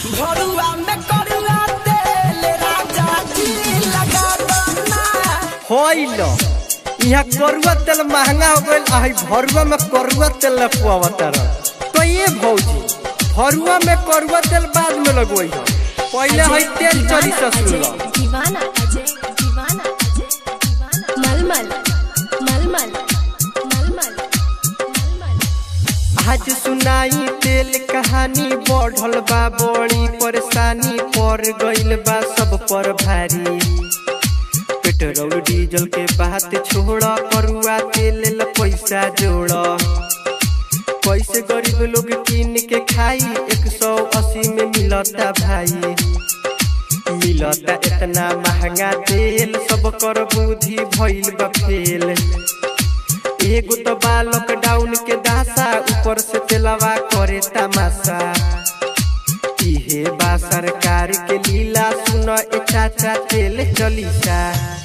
भरुआ में करुआ तेल राजा जी लगा दना होइल यहाँ करुआ तेल महंगा हो गइल आ हई भरुआ में करुआ तेल न पुआवतर तो ये भौजी भरुआ में करुआ तेल बाद में लगवई हो पहले हई तेल चली ससुर दीवाना अजय दीवाना अजय दीवाना मलमल मलमल मलमल मलमल आज सुनाई तेल कहानी बढ़ल बा बड़ी परेशानी पर गइल बा सब पर भारी पेट्रोल डीजल के बात छोड़ करुआ तेल ला पैसा जोड़ कैसे गरीब लोग किन के खाई एक सौ अस्सी में मिलता भाई मिलता इतना महंगा तेल सब कर बुद्धि भइल बा फेल एगो तो बा लॉकडाउन के दासा ऊपर से तेलवा करे तमाशा इहे बा सरकार के लीला सुन ए चाचा तेल चलीसा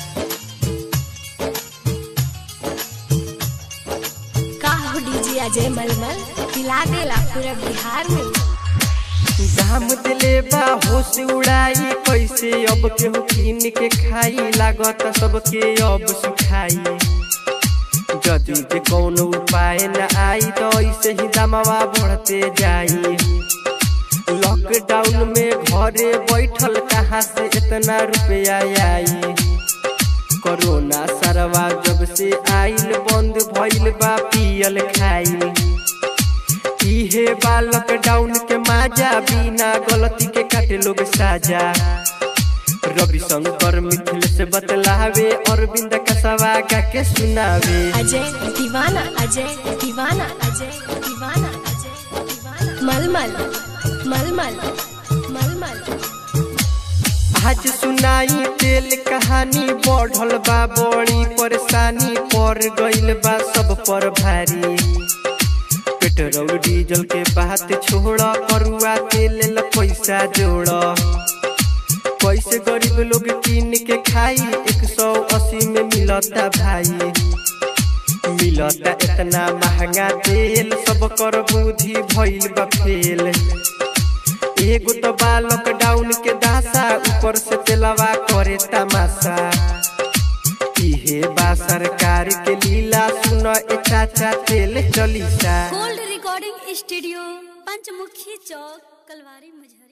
का हो डीजे अजय मलमल पिला देला पूरा बिहार में दाम दिले बा होश उड़ाई कैसे अब केहू किन के खाई लागत सबके अब सुखाई यदि जे कौनो उपाय न आई तो ऐसे ही दामवा बढ़ते जाई लॉकडाउन में घरे बैठल कहाँ से इतना रुपया आई कोरोना सरवा जब से आइल बंद भइल बा पियल खाई इहे बा लॉकडाउन के माजा बिना गलती के काटे लोग साजा रविशंकर मिथिल से बतलावे अरविंद कसवा गा के सुनावे अजय दीवाना अजय दीवाना अजय दीवाना अजय दीवाना मलमल मलमल मलमल आज सुनाई तेल कहानी बढ़ल बा बड़ी परेशानी पर गइल बा सब पर भारी पेट्रोल डीजल के बात छोड़ करुआ तेल ला पैसा जोड़ कैसे गरीब लोग किन के खाई एक सौ अस्सी में मिलता भाई मिलता इतना महंगा तेल सब कर बुद्धि भइल बा फेल एगो तो बा लॉकडाउन के दासा ऊपर से तेलवा करे तमाशा इहे बा सरकार के लीला सुन ए चाचा तेल चलीसा gold recording studio Panchmukhi Chowk Kalwari मुजहर